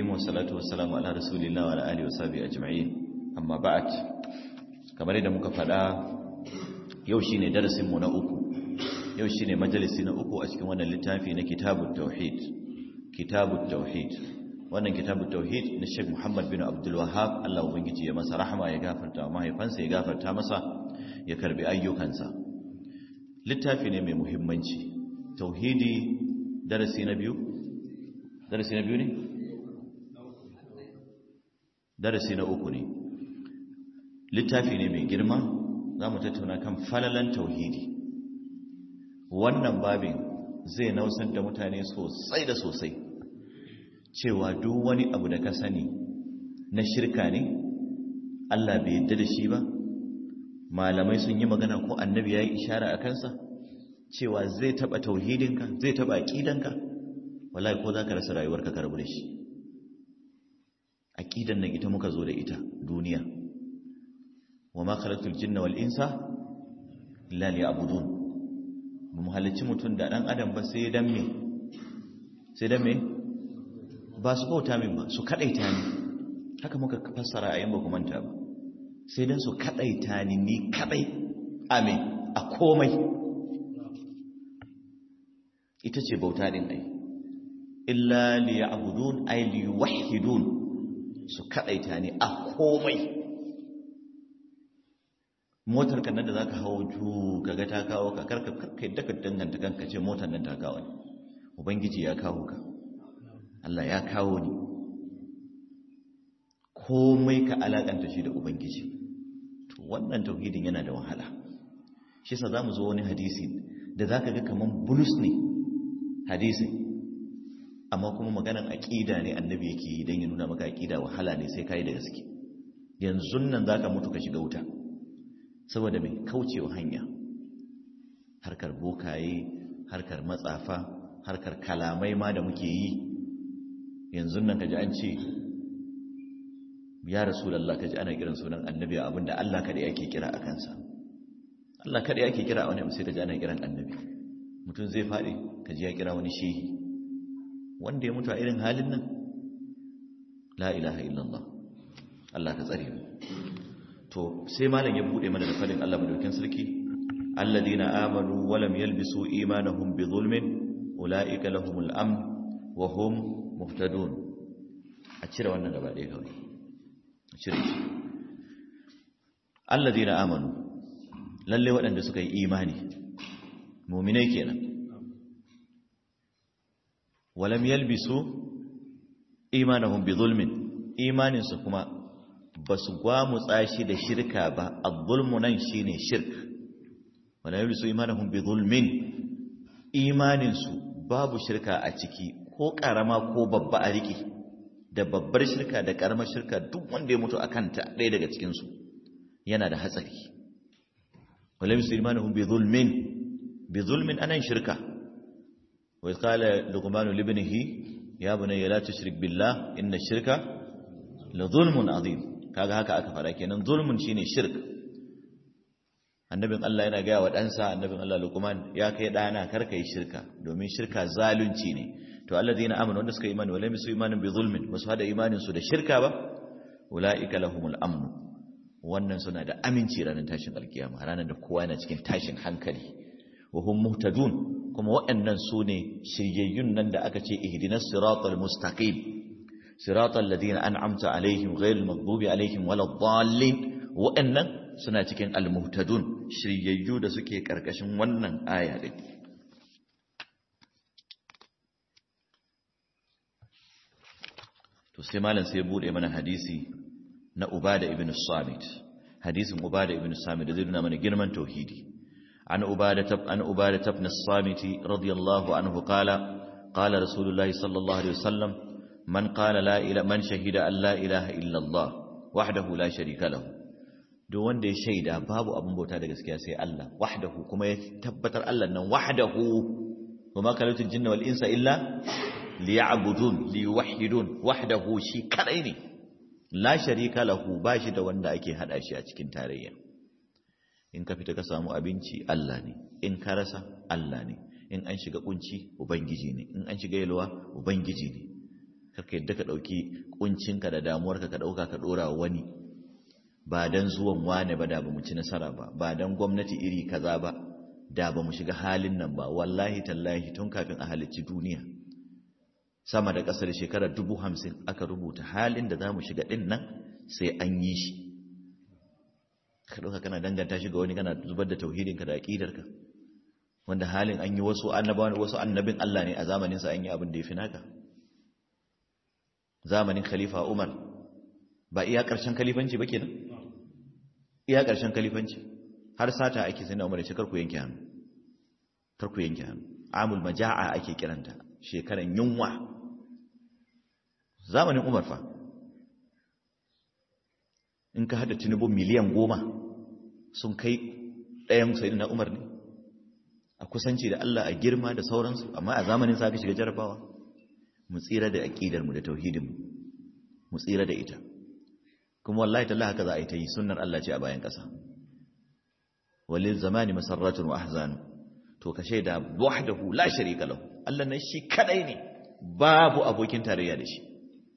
wassalatu wassalamu ala rasulillah wa ala alihi wa sahbihi ajma'in amma ba'd kamar yadda muka faɗa yau shine darasin mu na uku yau shine majalisi na uku a cikin wannan littafi na kitabut tauhid kitabut tauhid wannan kitabut tauhid na Sheikh Muhammad bin Abdul Wahhab Allah ubangiji ya masa rahama ya gafarta mahaifansa ya gafarta masa ya karbi ayyukansa littafi ne mai muhimmanci tauhidi darasi na biyu darasi na biyu ne darasi na uku ne littafi ne mai girma za mu tattauna kan falalan tauhidi wannan babin zai nausar da mutane sosai da sosai cewa duk wani abu da ka sani na shirka ne Allah bai yadda da shi ba malamai sun yi magana ko annabi ya yi ishara a kansa cewa zai taba tauhidinka zai taba aqidanka wallahi ko zaka rasa rayuwarka ka rabu da shi aqidan nan ita muka zo da ita duniya wama khalaqtul jinna wal insa illa liya'budun mu halicci mutun da dan adam ba sai dan me sai dan me ba su bauta min ba su kadaita ni haka muka fassara ayin ba ku manta ba sai dan su kadaita ni ni kadai amin a komai ita ce bauta din ai illa liya'budun ay liyuwahhidun su kadaita ne a komai motar kan da zaka hawo ju kaga ta kawo ka karka karka yadda ka danganta kanka ce motar nan ta kawo ne ubangiji ya kawo ka Allah ya kawo ni komai ka alakanta shi da ubangiji to wannan tauhidin yana da wahala shi yasa zamu zo wani hadisi da zaka ga kaman bulus ne hadisi amma kuma maganan aqida ne annabi yake yi dan ya nuna maka aqida wahala ne sai kai da gaske yanzu nan zaka mutu ka shiga wuta saboda mai kaucewa hanya harkar bokaye harkar matsafa harkar kalamai ma da muke yi yanzu nan kaji an ce ya rasulullah kaji ana kiran sunan annabi abinda Allah kada yake kira a kansa Allah kada yake kira a wani sai kaji ana kiran annabi mutum zai faɗi kaji ya kira wani shehi wanda ya mutu a irin halin nan la ilaha illallah Allah ka tsare mu to sai malam ya bude mana da fadin Allah madaukakin sarki alladina amanu wa lam yalbisu imanahum bi zulmin ulaika lahumul amn wa hum muhtadun a cire wannan gaba ɗaya kawai a cire shi alladina amanu lalle waɗanda suka yi imani mu'minai kenan walam yalbisu imanahum bi zulmin imaninsu kuma ba su gwamutsa shi da shirka ba az-zulmu nan shine shirk walam yalbisu imanahum bi zulmin imaninsu babu shirka a ciki ko karama ko babba a riki da babbar shirka da karamar shirka duk wanda ya mutu akan ta ɗaya daga cikin su yana da hatsari walam yalbisu imanahum bi zulmin bi zulmin anan shirka وإذ قال لقمان لابنه يا بني لا تشرك بالله إن الشرك لظلم عظيم kaga haka aka fara kenan zulmun shine shirk annabin Allah yana gaya wa ɗansa annabin Allah Luqman ya kai ɗana kar yi shirka domin shirka zalunci ne to alladheena amanu wanda suka imani wala misu imanin bi zulmin basu hada imanin su da shirka ba ulaika lahumul amn wannan suna da aminci ranar tashin alkiyama ranar da kowa yana cikin tashin hankali wa hum muhtadun kuma waɗannan su ne shiryayyun nan da aka ce ihdinas siratal mustaqim siratal ladina an'amta alaihim ghayril maghdubi alaihim waladdallin waɗannan suna cikin almuhtadun shiryayyu da suke karkashin wannan aya din to sai malam sai bude mana hadisi na ubada ibn samit hadisin ubada ibn samit da zai nuna mana girman tauhidi عن أبادة عن أبادة بن الصامت رضي الله عنه قال قال رسول الله صلى الله عليه وسلم من قال لا إله من شهد أن لا إله إلا الله وحده لا شريك له duk wanda ya shaida babu abin bauta da gaskiya sai Allah wahdahu kuma ya tabbatar Allah nan wahdahu wa ma kalatul jinna wal insa illa liya'budun liyuwahhidun wahdahu shi kadai ne la sharika lahu bashi da wanda ake hada shi a cikin tarayya in ka fita ka samu abinci Allah ne in ka rasa Allah ne in an shiga kunci ubangiji ne in an shiga yalwa ubangiji ne karka yadda ka ɗauki ƙuncinka da damuwarka ka ɗauka ka ɗora wani ba don zuwan wane ba da ba mu ci nasara ba ba don gwamnati iri kaza ba da ba mu shiga halin nan ba wallahi tallahi tun kafin a halicci duniya sama da ƙasar shekarar dubu hamsin aka rubuta halin da za mu shiga ɗin nan sai an yi shi ka ɗauka kana danganta shi ga wani kana zubar da tauhidinka da aƙidarka wanda halin an yi wasu annabawan wasu annabin Allah ne a zamaninsa an yi abin da ya fi naka zamanin khalifa Umar ba iya ƙarshen kalifanci ba kenan iya ƙarshen kalifanci har sata ake sai na Umar ce karku yanke hannu karku yanke hannu amul maja'a ake kiranta shekaran yunwa zamanin Umar fa in ka hada tinubu miliyan goma sun kai ɗayan sai na Umar ne a kusanci da Allah a girma da sauransu amma a zamanin sa aka shiga jarabawa mu tsira da aqidar mu da tauhidin mu mu tsira da ita kuma wallahi talla haka za a yi ta yi sunnar Allah ce a bayan ƙasa walil zamani masarratun wa ahzan to ka shaida wahdahu la sharika lahu Allah nan shi kadai ne babu abokin tarayya da shi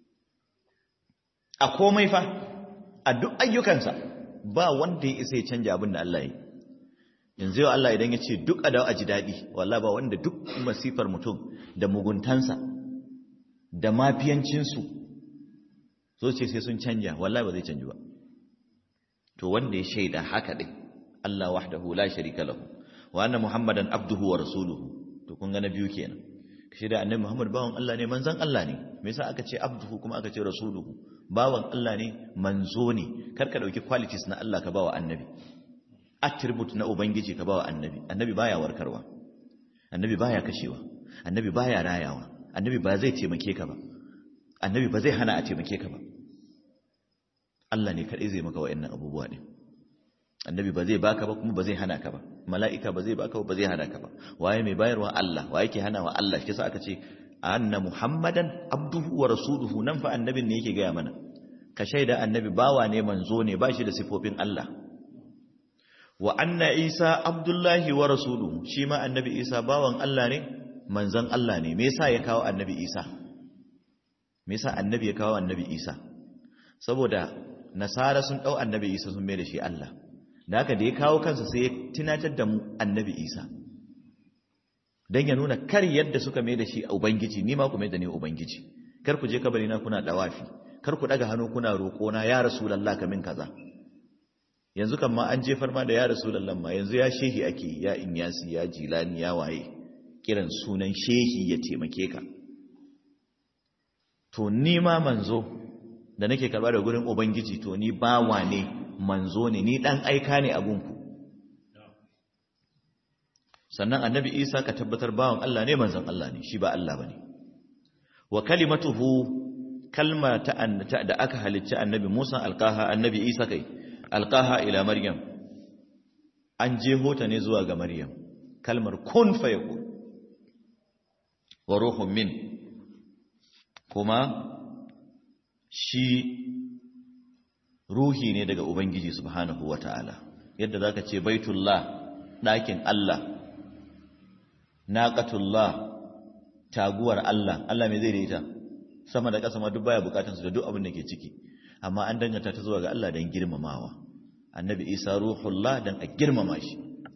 a komai fa a duk ayyukansa ba wanda ya isa ya canja abin da Allah ya yi yanzu yau Allah idan ya ce duk a dawo a ji daɗi wallah ba wanda duk masifar mutum da muguntansa da mafiyancinsu so ce sai sun canja wallah ba zai canji ba to wanda ya shaida haka ɗin Allah wahdahu la sharika lahu wa anna muhammadan abduhu wa rasuluhu to kun ga na biyu kenan shi da annabi muhammad bawan Allah ne manzon Allah ne me yasa aka ce abduhu kuma aka ce rasuluhu bawan Allah ne manzo ne kar ka dauki qualities na Allah ka bawa annabi attribute na ubangiji ka bawa annabi annabi baya warkarwa annabi baya kashewa annabi baya rayawa annabi ba zai taimake ka ba annabi ba zai hana a taimake ka ba Allah ne kadai zai maka wayannan abubuwa din annabi ba zai baka ba kuma ba zai hana ka ba mala'ika ba zai baka ba ba zai hana ka ba waye mai bayarwa Allah waye ke hanawa Allah shi yasa aka ce anna muhammadan abduhu wa rasuluhu nan fa annabin ne yake gaya mana ka shaida annabi bawa ne manzo ne ba shi da sifofin Allah wa anna isa abdullahi wa rasuluhu shi ma annabi isa bawan Allah ne manzon Allah ne me yasa ya kawo annabi isa me yasa annabi ya kawo annabi isa saboda nasara sun dau annabi isa sun mai da shi Allah da haka da ya kawo kansa sai ya tunatar da mu annabi isa don ya nuna kar yadda suka mai da shi a ubangiji ni ma ku mai da ni ubangiji kar ku je kabari na kuna dawafi kar ku daga hannu kuna roƙo na ya rasulullah kamin kaza yanzu kan ma an jefar ma da ya rasulullah ma yanzu ya shehi ake ya inyasi ya jilani ya waye kiran sunan shehi ya taimake ka to ni ma manzo da nake karba da gurin ubangiji to ni bawa ne manzo ne ni dan aika ne a gunku sannan annabi isa ka tabbatar bawan Allah ne manzon Allah ne shi ba Allah bane wa kalimatuhu kalma ta da aka halicci annabi Musa alqaha annabi Isa kai alqaha ila Maryam an jeho ta ne zuwa ga Maryam kalmar kun fayakun wa ruhun min kuma shi ruhi ne daga ubangiji subhanahu wataala yadda zaka ce baitullah ɗakin Allah naqatullah taguwar Allah Allah me zai da ita sama da ƙasa ma duk baya bukatun su da duk abin da ke ciki amma an danganta ta zuwa ga Allah dan girmamawa annabi Isa ruhullah dan a girmama shi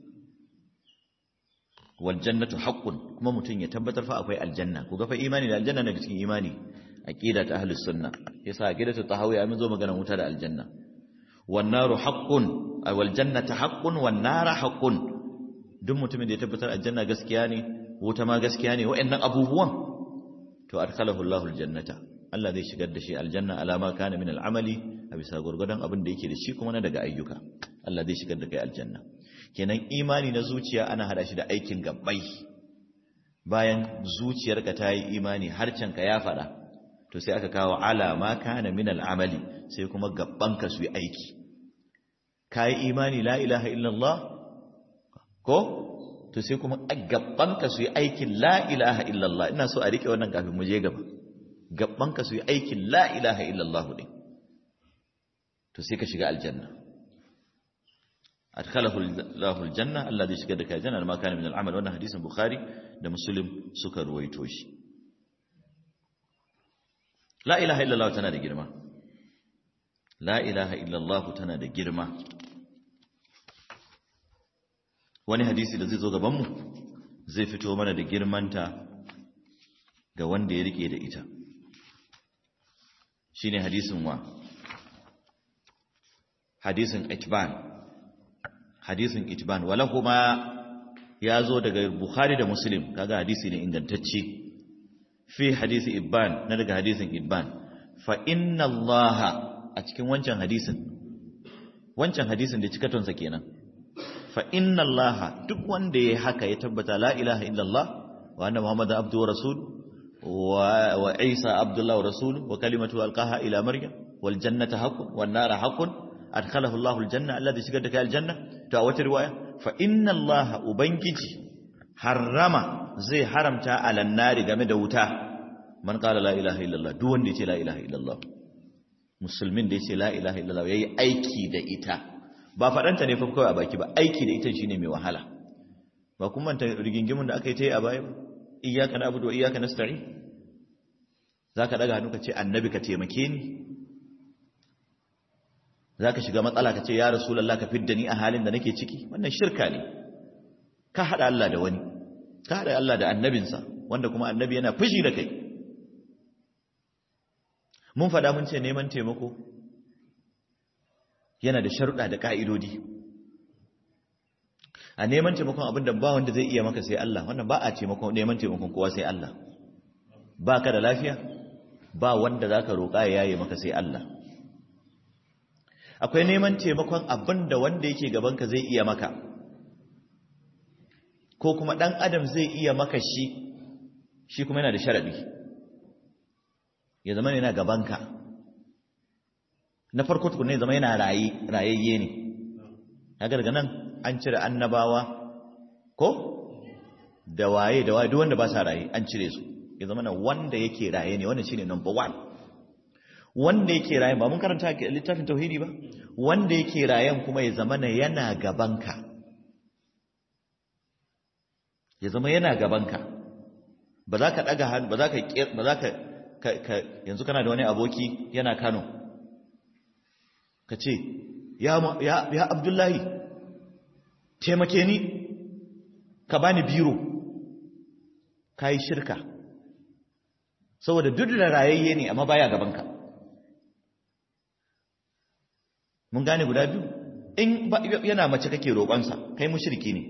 wal jannatu haqqun kuma mutun ya tabbatar fa akwai aljanna ku ga fa imani da aljanna daga cikin imani aqida ta ahlus sunna yasa aqidatu tahawiyya mun zo magana wuta da aljanna wan naru haqqun wal jannatu haqqun wan nara haqqun duk mutumin da ya tabbatar aljanna gaskiya ne wuta ma gaskiya ne wa'annan abubuwan to adkhalahu Allahu aljannata Allah zai shigar da shi aljanna alama kana min al'amali a bisa gurgurdan abin da yake da shi kuma na daga ayyuka Allah zai shigar da kai aljanna kenan imani na zuciya ana hada shi da aikin gabbai bayan zuciyarka ta yi imani harcenka ya fada to sai aka kawo alama kana min al'amali sai kuma gabbanka su yi aiki kai imani la ilaha illallah ko to sai kuma gabbanka su yi aikin la ilaha illallah ina so a rike wannan kafin mu je gaba gabbanka su yi aikin la ilaha illallah din to sai ka shiga aljanna adkhalahu Allahu aljanna Allah zai shiga da kai aljanna ma kana min al'amal wannan hadisin bukhari da muslim suka ruwaito shi la ilaha illallah tana da girma la ilaha illallah tana da girma wani hadisi da zai zo gabanmu zai fito mana da girmanta ga wanda ya rike da ita shine hadisin wa hadisin itban hadisin itban wala kuma ya zo daga bukhari da muslim kaga hadisi ne ingantacce fi hadisi ibban na daga hadisin ibban fa inna allaha a cikin wancan hadisin wancan hadisin da cikatonsa kenan fa inna allaha duk wanda ya haka ya tabbata la ilaha illallah wa anna muhammadu abdu wa rasul wa isa abdullah wa rasul wa kalimatu alqaha ila maryam wal jannata haqqun wan nara haqqun adkhalahu allah al janna alladhi shigar da kai al janna to a wata riwaya fa inna allaha ubangiji harrama zai haramta alan nari game da wuta man qala la ilaha illallah duk wanda yace la ilaha illallah musulmin da yace la ilaha illallah yayi aiki da ita ba fadanta ne fa kawai a baki ba aiki da ita shine mai wahala ba kun manta rigingimun da aka yi ta yi a baya ba iyyaka na'budu wa iyyaka nasta'in zaka daga hannu ka ce annabi ka taimake ni zaka shiga matsala ka ce ya rasulullah ka fidda ni a halin da nake ciki wannan shirka ne ka hada Allah da wani ka hada Allah da annabinsa wanda kuma annabi yana fushi da kai mun fada mun ce neman taimako yana da sharuɗa da ƙa'idodi a neman taimakon abin da ba wanda zai iya maka sai Allah wannan ba a taimakon neman taimakon kowa sai Allah ba ka da lafiya ba wanda za ka roƙa ya yaye maka sai Allah akwai neman taimakon abin da wanda yake gabanka zai iya maka ko kuma ɗan adam zai iya maka shi shi kuma yana da sharaɗi ya zama yana gabanka na farko tukuna ya zama yana rayayye ne haka daga nan an cire annabawa ko da waye da waye duk wanda ba sa raye an cire su ya zama na wanda yake raye ne wannan shine number one wanda yake raye ba mun karanta littafin tauhidi ba wanda yake rayen kuma ya zama na yana gabanka ya zama yana gabanka ba za ka daga hannu ba za ka ba za ka yanzu kana da wani aboki yana Kano ka ce ya ya Abdullahi taimake ni ka bani biro kai shirka saboda duk da rayayye ne amma baya gabanka mun gane guda biyu in yana mace kake roƙonsa kai mushriki ne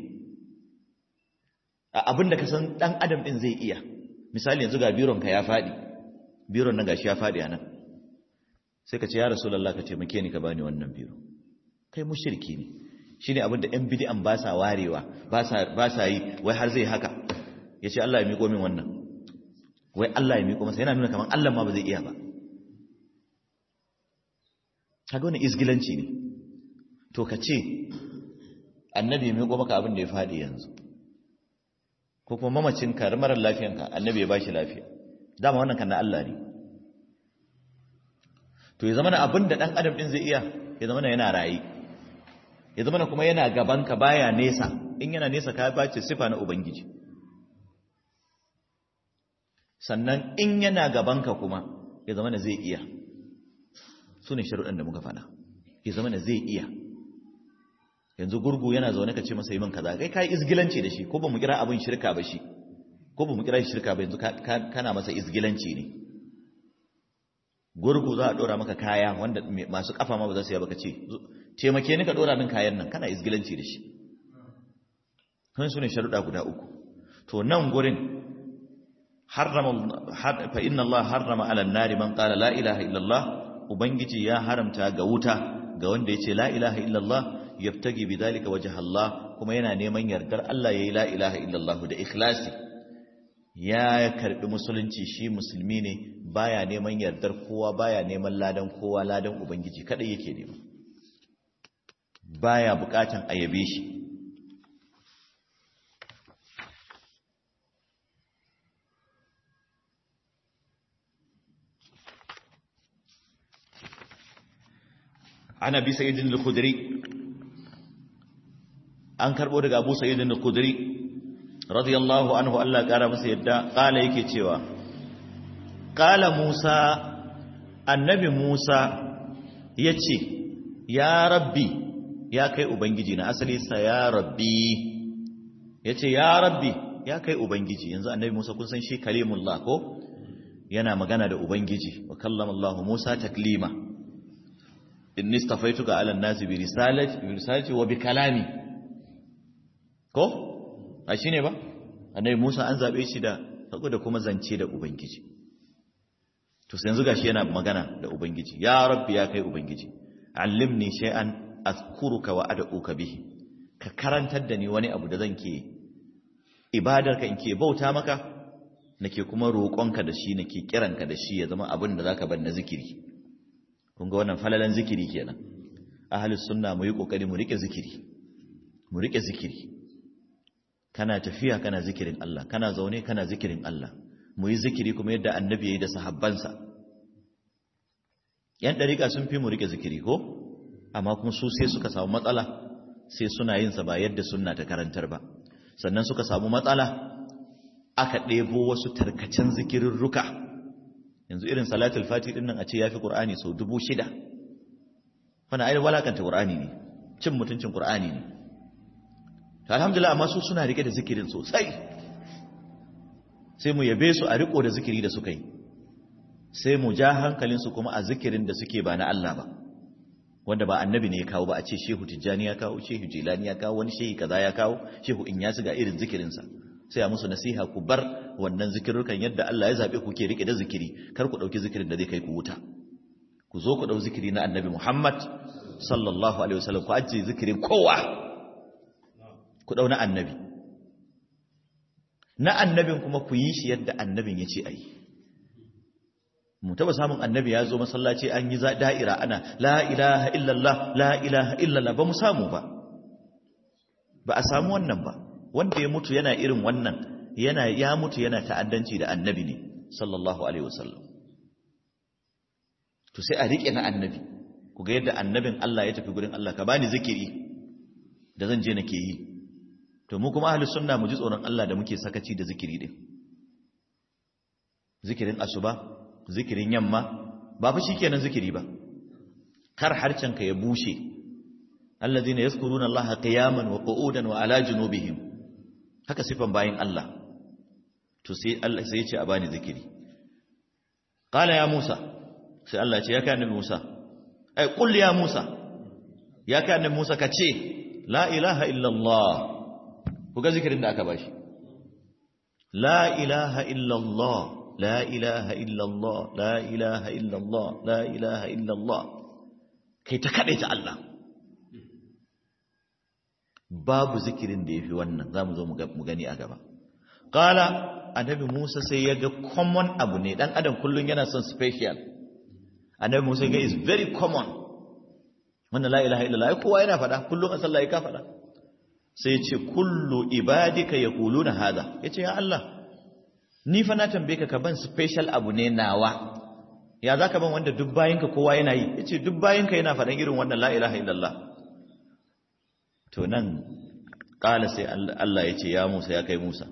abin da ka san ɗan adam ɗin zai iya misali yanzu ga bironka ya faɗi biron nan gashi ya faɗi a nan sai ka ce ya rasulallah ka taimake ni ka bani wannan biro kai mushriki ne shine abin da 'yan bid'an ba sa warewa ba sa yi wai har zai haka ya ce Allah ya miƙo min wannan wai Allah ya miƙo masa yana nuna kamar Allah ma ba zai iya ba kaga wani izgilanci ne to ka ce annabi ya miƙo maka abin da ya faɗi yanzu ko kuma mamacinka marar lafiyanka annabi ya bashi lafiya dama wannan kan na Allah ne to ya zama na abin da ɗan adam ɗin zai iya ya zama na yana rayi ya zama na kuma yana gabanka baya nesa in yana nesa ka bace sifa na ubangiji sannan in yana gabanka kuma ya zama na zai iya su ne sharuɗan da muka faɗa ya zama na zai iya yanzu gurgu yana zaune ka ce masa yi min kaza kai kai izgilanci da shi ko ba mu kira abin shirka ba shi ko ba mu kira shi shirka ba yanzu kana masa izgilanci ne gurgu za a dora maka kaya wanda masu kafa ma ba za su yi ba ka ce taimake ni ka dora min kayan nan kana izgilanci da shi kan su ne sharuɗa guda uku to nan gurin harrama fa inna Allah harrama ala nari man qala la ilaha illallah ubangiji ya haramta ga wuta ga wanda ya ce la ilaha illallah yabtagi bidhalika wajha Allah kuma yana neman yardar Allah yayi la ilaha illallah da ikhlasi ya karbi musulunci shi musulmi ne baya neman yardar kowa baya neman ladan kowa ladan ubangiji kadai yake nema baya bukatan ayabe shi عن ابي سعيد الخدري an karbo daga Abu Sa'id al-Khudri radiyallahu anhu Allah kara masa yadda kala yake cewa kala Musa annabi Musa ya ce ya rabbi ya kai ubangiji na asali sa ya rabbi ya ce ya rabbi ya kai ubangiji yanzu annabi Musa kun san shi kalimullah ko yana magana da ubangiji wa kallama Allah Musa taklima inni stafaituka ala an-nasi bi risalati bi risalati wa bi kalami ko a shine ba annabi Musa an zabe shi da sako da kuma zance da ubangiji to sai yanzu gashi yana magana da ubangiji ya rabbi ya kai ubangiji allimni shay'an azkuruka wa ad'uka bihi ka karantar da ni wani abu da zan ke ibadarka in ke bauta maka nake kuma roƙonka da shi nake kiranka da shi ya zama abin da zaka bar na zikiri kun ga wannan falalan zikiri kenan ahlus sunna mu yi kokari mu rike zikiri mu rike zikiri kana tafiya kana zikirin Allah kana zaune kana zikirin Allah mu yi zikiri kuma yadda annabi yayi da sahabbansa yan dariƙa sun fi mu rike zikiri ko amma kuma su sai suka samu matsala sai suna yin sa ba yadda sunna ta karantar ba sannan suka samu matsala aka ɗebo wasu tarkacen zikirurruka yanzu irin salatul fati din nan a ce yafi qur'ani sau dubu shida wannan ai walakanta qur'ani ne cin mutuncin qur'ani ne to alhamdulillah amma su suna rike da zikirin sosai sai mu yabe su a riko da zikiri da suka yi sai mu ja hankalin su kuma a zikirin da suke ba na Allah ba wanda ba annabi ne ya kawo ba a ce shehu tijjani ya kawo shehu jilani ya kawo wani shehi kaza ya kawo shehu in ya ga irin zikirinsa sai a musu nasiha ku bar wannan zikirrukan yadda Allah ya zabe ku ke rike da zikiri kar ku dauki zikirin da zai kai ku wuta ku zo ku dau zikiri na annabi Muhammad sallallahu alaihi wasallam ku ajiye zikirin kowa ku dau na annabi na annabin kuma ku yi shi yadda annabin ya ce ayi mu taba samun annabi ya zo masallaci an yi da'ira ana la ilaha illallah la ilaha illallah ba mu samu ba ba a samu wannan ba wanda ya mutu yana irin wannan yana ya mutu yana ta'addanci da annabi ne sallallahu alaihi wasallam to sai a rike na annabi ku ga yadda annabin Allah ya tafi gurin Allah ka bani zikiri da zan je nake yi to mu kuma ahlus sunna mu ji tsoron Allah da muke sakaci da zikiri din zikirin asuba zikirin yamma ba fa shikenan zikiri ba kar harcenka ya bushe allazina yazkuruna allaha qiyaman wa qu'udan wa ala junubihim haka sifan bayin Allah to sai Allah sai ya ce a bani zikiri qala ya musa sai Allah ya ce ya kai annabi musa ai qul ya musa ya kai annabi musa ka ce la ilaha illa allah ku ga zikirin da aka bashi la ilaha illa allah لا إله إلا الله لا إله إلا الله لا إله إلا الله كي تكريت الله babu zikirin da yafi wannan zamu zo mu gani a gaba qala annabi Musa sai ya ga common abu ne dan adam kullun yana son special annabi Musa ga is very common wannan la ilaha illallah kowa yana fada kullun a sallah ka fada sai ya ce kullu ibadika yaquluna hada yace ya Allah ni fa na tambaye ka ka ban special abu ne nawa ya zaka ban wanda duk bayinka kowa yana yi yace duk bayinka yana faɗan irin wannan la ilaha illallah to nan kala sai Allah yace ya Musa ya kai Musa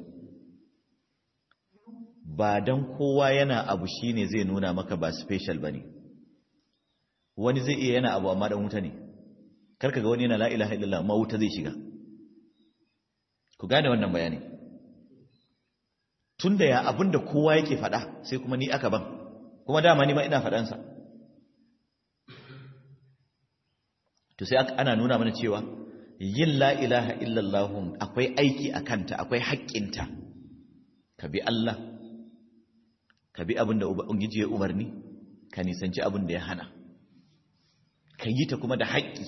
ba dan kowa yana abu shine zai nuna maka ba special bane wani zai iya yana abu amma dan wuta ne karka ga wani yana la ilaha illallah amma wuta zai shiga ku gane wannan bayani tun da ya abin da kowa yake faɗa sai kuma ni aka ban kuma dama ni ma ina faɗansa to sai ana nuna mana cewa yin la ilaha illallahun akwai aiki a kanta akwai haƙƙinta ka bi Allah ka bi abin da ubangiji ya umarni ka nisanci abin da ya hana ka yi ta kuma da haƙƙi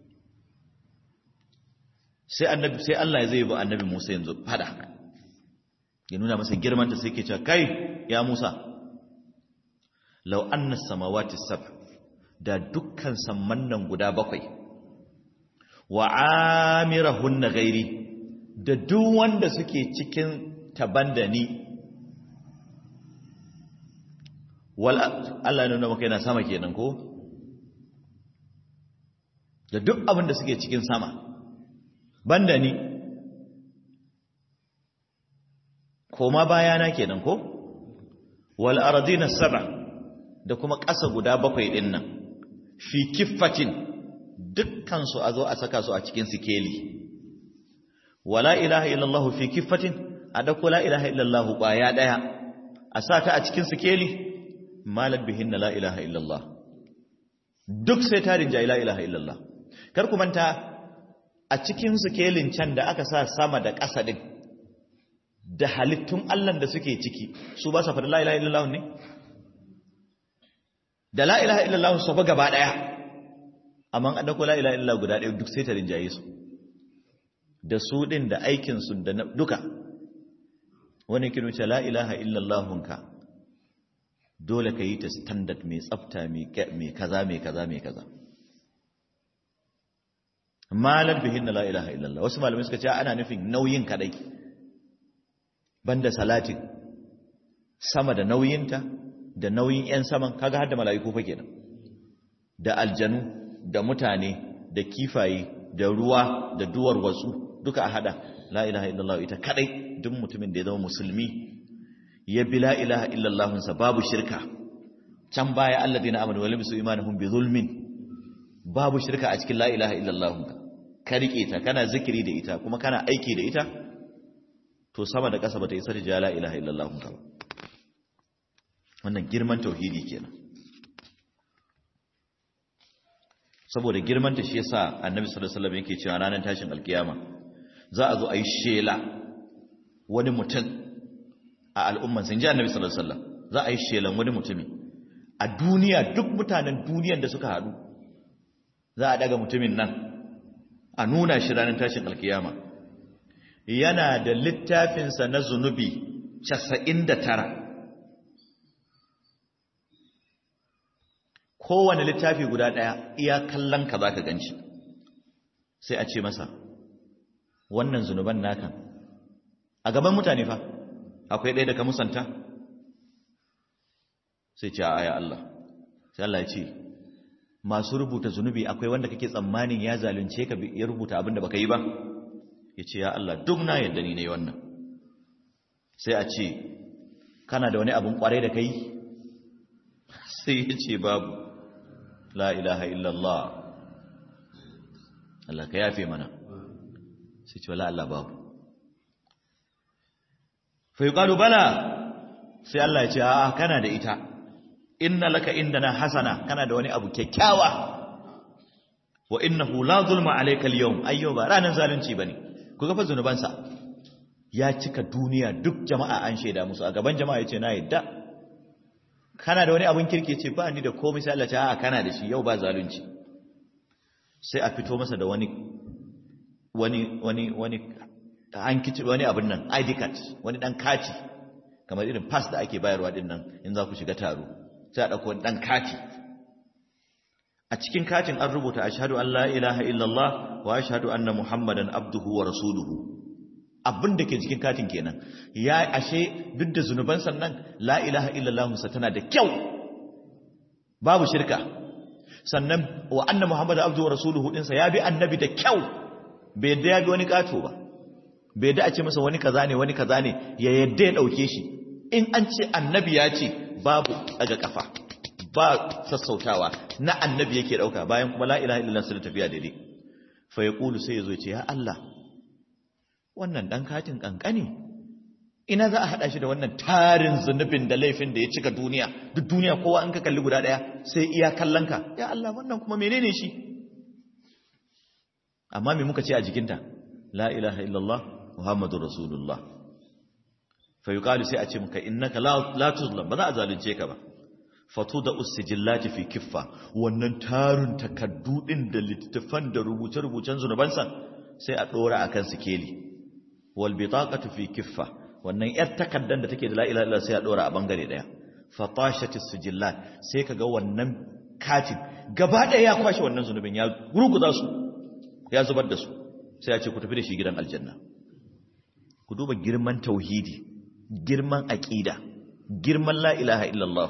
sai annabi sai Allah ya zai ba annabi Musa yanzu fada ya nuna masa girmanta sai ke cewa kai ya Musa law anna samawati sab da dukkan samman nan guda bakwai wa amirahunna ghairi da duk wanda suke cikin tabandani wal Allah ya nuna maka yana sama kenan ko da duk abin da suke cikin sama banda ni koma bayana kenan ko wal ardina sab'a da kuma ƙasa guda bakwai ɗin nan fi kiffatin dukkansu a zo a saka su a cikin sikeli wala ilaha illallah fi kiffatin a dauko la ilaha illallah ƙwaya ɗaya a sa ta a cikin sikeli malar bihin na la ilaha illallah duk sai tarin jayi la ilaha illallah kar ku manta a cikin sikelin can da aka sa sama da ƙasa ɗin da halittun Allah da suke ciki su ba sa faɗi la ilaha illallah ne da la ilaha illallah su fa gaba daya amma an dauko la ilaha illallah guda daya duk sai ta rinjaye su da su din da aikin su da duka wani kin wuce la ilaha illallah ka dole ka yi ta standard mai tsafta mai kaza mai kaza mai kaza malar bihin la ilaha illallah wasu malamai suka ce ana nufin nauyin kadai banda salatin sama da nauyinta da nauyin 'yan saman kaga har da mala'iku fa kenan da aljanu da mutane da kifaye da ruwa da duwar watsu duka a hada la ilaha illallah ita kadai duk mutumin da ya zama musulmi ya bi la ilaha illallah sa babu shirka can baya alladina amanu wa lam yusu imanuhum bi zulmin babu shirka a cikin la ilaha illallah ka rike ta kana zikiri da ita kuma kana aiki da ita to sama da ƙasa bata isa da la ilaha illallah ba wannan girman tauhidi kenan saboda girman ta shi yasa annabi sallallahu alaihi wasallam yake cewa ranar tashin alkiyama za a zo a yi shela wani mutum a al'umman sun ji annabi sallallahu alaihi wasallam za a yi shelan wani mutumi a duniya duk mutanen duniyan da suka haɗu za a daga mutumin nan a nuna shi ranar tashin alkiyama yana da littafinsa na zunubi 99 kowane littafi guda ɗaya iya kallon ka za ka gan shi sai a ce masa wannan zunuban naka a gaban mutane fa akwai ɗaya da ka musanta sai ce a aya Allah sai Allah ya ce masu rubuta zunubi akwai wanda kake tsammanin ya zalunce ka ya rubuta abin da baka yi ba ya ce ya Allah duk na yadda ni ne wannan sai a ce kana da wani abin kwarai da kai sai ya ce babu la ilaha illallah Allah ka yafe mana sai ce wala Allah babu fa yuqalu bala sai Allah ya ce a kana da ita inna laka indana hasana kana da wani abu kyakkyawa wa innahu la zulma alayka al-yawm ayyuba ranan zalunci bane ku ga fa zanubansa ya cika duniya duk jama'a an shaida musu a gaban jama'a yace na yadda kana da wani abun kirki ce ba ni da komai sai Allah ta a kana da shi yau ba zalunci sai a fito masa da wani wani wani wani an kici wani abun nan ID card wani dan kati kamar irin pass da ake bayarwa din nan in za ku shiga taro sai a dauko wani dan kati a cikin katin an rubuta ashhadu an la ilaha illallah wa ashhadu anna muhammadan abduhu wa rasuluhu abin da ke cikin katin kenan ya ashe duk da zunuban sannan la ilaha illallah sa tana da kyau babu shirka sannan wa anna muhammadan abduhu wa rasuluhu din sa ya bi annabi da kyau bai yadda ya bi wani kato ba bai yadda a ce masa wani kaza ne wani kaza ne ya yadda ya dauke shi in an ce annabi ya ce babu daga kafa ba sassautawa na annabi yake dauka bayan kuma la ilaha illallah sai tafiya daidai fa yaqulu sai yazo ce ya Allah wannan dan katin kankani ina za a hada shi da wannan tarin zunubin da laifin da ya cika duniya duk duniya kowa an ka kalli guda daya sai iya kallanka ya Allah wannan kuma menene shi amma me muka ce a jikinta la ilaha illallah muhammadur rasulullah fa yuqalu sai a ce muka innaka la tuzlam ba za a zalunce ka ba fatu da usijillati fi kiffa wannan tarun takaddu din da littafan da rubuce-rubucen zunubansa sai a dora akan sikeli wal bitaqatu fi kiffa wannan yar takaddan da take da la ilaha illallah sai a dora a bangare daya fatashati sijillat sai kaga wannan katin gaba daya ya kwashe wannan zunubin ya gurguza su ya zubar da su sai ya ce ku tafi da shi gidan aljanna ku duba girman tauhidi girman aqida girman la ilaha illallah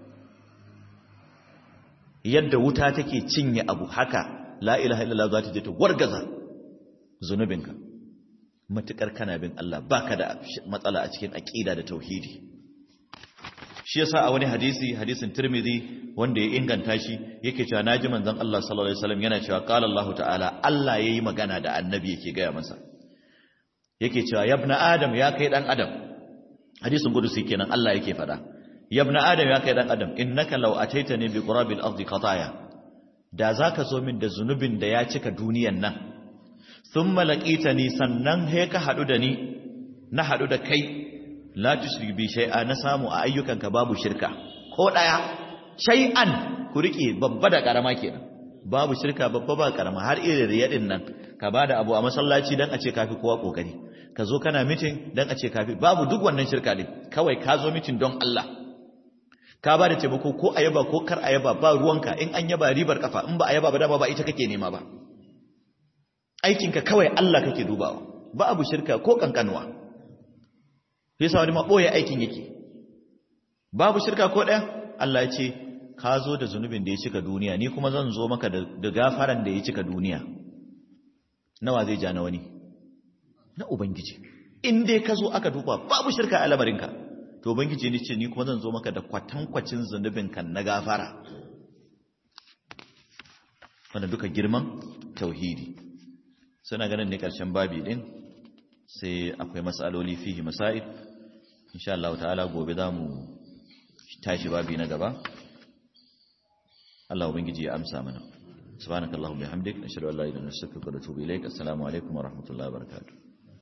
yadda wuta take cinye abu haka la ilaha illallah za ta je ta wargaza zunubinka matukar kana bin Allah baka da matsala a cikin aqida da tauhidi shi yasa a wani hadisi hadisin Tirmidhi wanda ya inganta shi yake cewa naji manzon Allah sallallahu alaihi wasallam yana cewa qala Allah ta'ala Allah yayi magana da annabi yake gaya masa yake cewa yabna adam ya kai dan adam hadisin kudusi kenan Allah yake fada yabna adam ya kai dan adam innaka law ataitani bi qurabil ardi qataya da zaka zo min da zunubin da ya cika duniyan nan thumma laqitani sannan he ka hadu da ni na hadu da kai la tushrik bi shay'a na samu a ayyukanka babu shirka ko daya shay'an ku rike babba da karama kenan babu shirka babba ba karama har irin riyadin nan ka bada abu a masallaci dan a ce kafi kowa kokari ka zo kana mitin dan a ce kafi babu duk wannan shirka ne kawai ka zo mitin don Allah ka ba da taimako ko a yaba ko kar a yaba ba ruwanka in an yaba ribar kafa in ba a yaba ba dama ba ita kake nema ba aikinka kawai Allah kake dubawa ba abu shirka ko kankanwa sai sa wani maboye aikin yake babu shirka ko ɗaya Allah ya ce ka zo da zunubin da ya cika duniya ni kuma zan zo maka da gafaran da ya cika duniya nawa zai ja na wani na ubangiji in dai ka zo aka duba babu shirka a lamarinka to ubangiji ne ce ni kuma zan zo maka da kwatankwacin zunubin kan na gafara wanda duka girman tauhidi suna ganin ne karshen babi din sai akwai matsaloli fihi masail insha Allah ta'ala gobe zamu tashi babi na gaba Allah ubangiji ya amsa mana subhanakallahumma bihamdik nashhadu an la ilaha illa anta astaghfiruka wa atubu ilaik assalamu alaikum wa rahmatullahi wa barakatuh